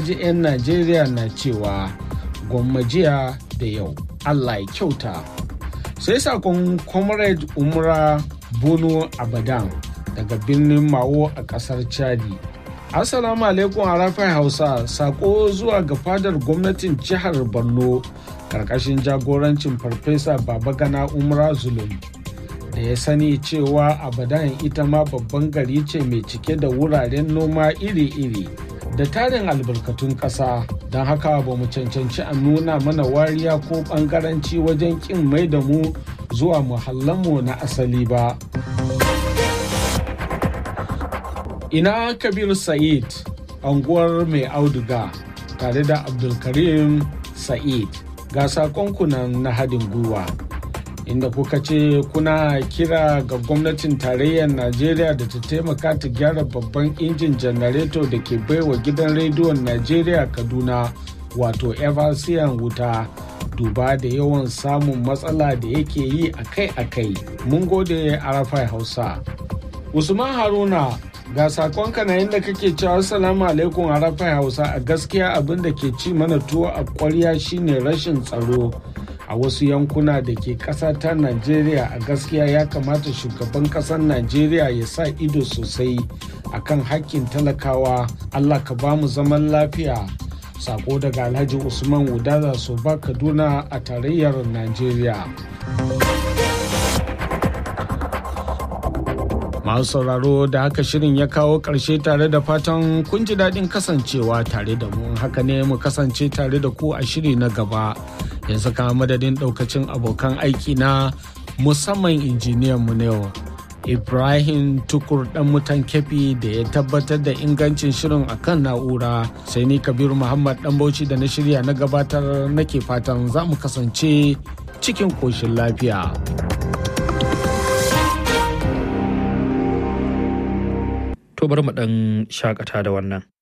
ji 'yan najeriya na cewa gwammajiya da yau allah ya kyauta sai sakon comrade umra bono abadan daga birnin mawo a kasar chadi assalamu alaikum arafai hausa sako zuwa ga fadar gwamnatin jihar borno karkashin jagorancin farfesa babagana umra zulum da ya sani cewa abadan ita ma babban gari ce mai cike da wuraren noma iri-iri da tarin albarkatun ƙasa don haka ba mu cancanci a nuna mana wariya ko ɓangaranci wajen ƙin mai da mu zuwa muhallanmu na asali ba. Ina Kabir Sa'id, anguwar mai auduga tare da Abdulkarim Sa'id ga sakonkunan na haɗin gwiwa. inda kuka ce kuna kira ga gwamnatin tarayyar najeriya da ta taimaka ta gyara babban injin janareto da ke baiwa gidan rediyon najeriya kaduna wato eversian wuta duba da yawan samun matsala da yake yi akai-akai mun gode arafai hausa usman haruna ga sakonka na inda kake cewa assalamu alaikum arafai hausa a gaskiya abin da ke ci mana tuwo a kwarya shine rashin tsaro a wasu yankuna da ke ƙasa ta najeriya a gaskiya ya kamata shugaban ƙasar najeriya ya sa ido sosai akan hakkin talakawa allah ka ba mu zaman lafiya sako daga alhaji usman wudada soba kaduna a tarayyar najeriya masu sauraro da haka shirin ya kawo ƙarshe tare da fatan kun ji daɗin kasancewa tare da mu haka ne mu kasance tare da ku a shiri na gaba yanzu kama madadin ɗaukacin abokan aiki na musamman injiniyan mu yau ibrahim tukur dan mutan kefi da ya tabbatar da ingancin shirin akan na'ura sai ni kabiru muhammad dan bauchi da na shirya na gabatar nake fatan za mu kasance cikin koshin lafiya. To bari mu ɗan shakata da wannan.